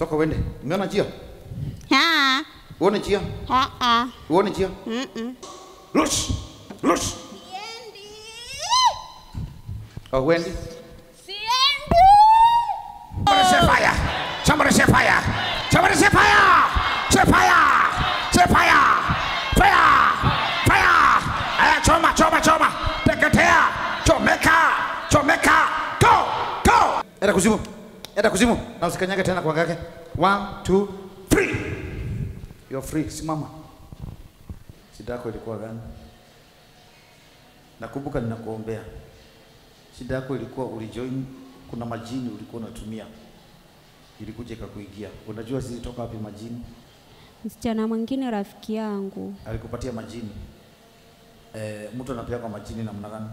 Toka uende. Umeona njia? Ha. Uone njia? Ha. Ha. Uone njia? Mm-mm. Rush. Rush. Oh, uendi? Siendi. Somebody say fire. Somebody say fire. Somebody say fire. Say fire. Say fire. Fire. Fire. Aya, choma, choma, choma. Teketea. Chomeka. Chomeka. Go. Go. Enda kuzimu. Enda kuzimu. Na usikanyage tena kwa ngake. One, two, three. You're free. Simama. Shida yako ilikuwa gani? Nakumbuka ninakuombea. Shida yako ilikuwa ulijoin, kuna majini ulikuwa unatumia ilikuja ikakuingia. Unajua zilitoka wapi majini? Msichana mwingine rafiki yangu Alikupatia majini. E, mtu anapewa kwa majini namna gani?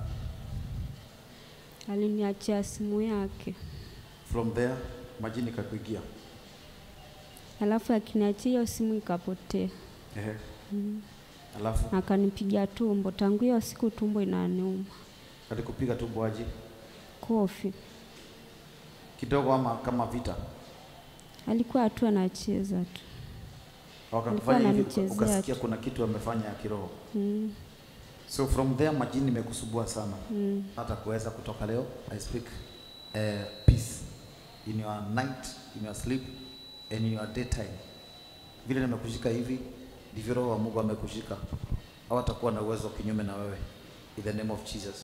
aliniachia simu yake, From there majini ikakuingia. alafu akiniachia hiyo simu ikapotea, Ehe. Alafu akanipiga tumbo. Tangu hiyo siku tumbo inaniuma, alikupiga tumbo aje kofi. kidogo, ama kama vita, Alikuwa tu anacheza tu. wakakufanya hivi, uka- ananichezea ukasikia tu. kuna kitu amefanya ya kiroho. Mm. So from there majini imekusubua sana Mm. hata kuweza kutoka leo. I speak uh, peace in your night, in your sleep and in your daytime. Vile nimekushika hivi ndivyo roho wa Mungu amekushika, hawatakuwa na uwezo kinyume na wewe, in the name of Jesus.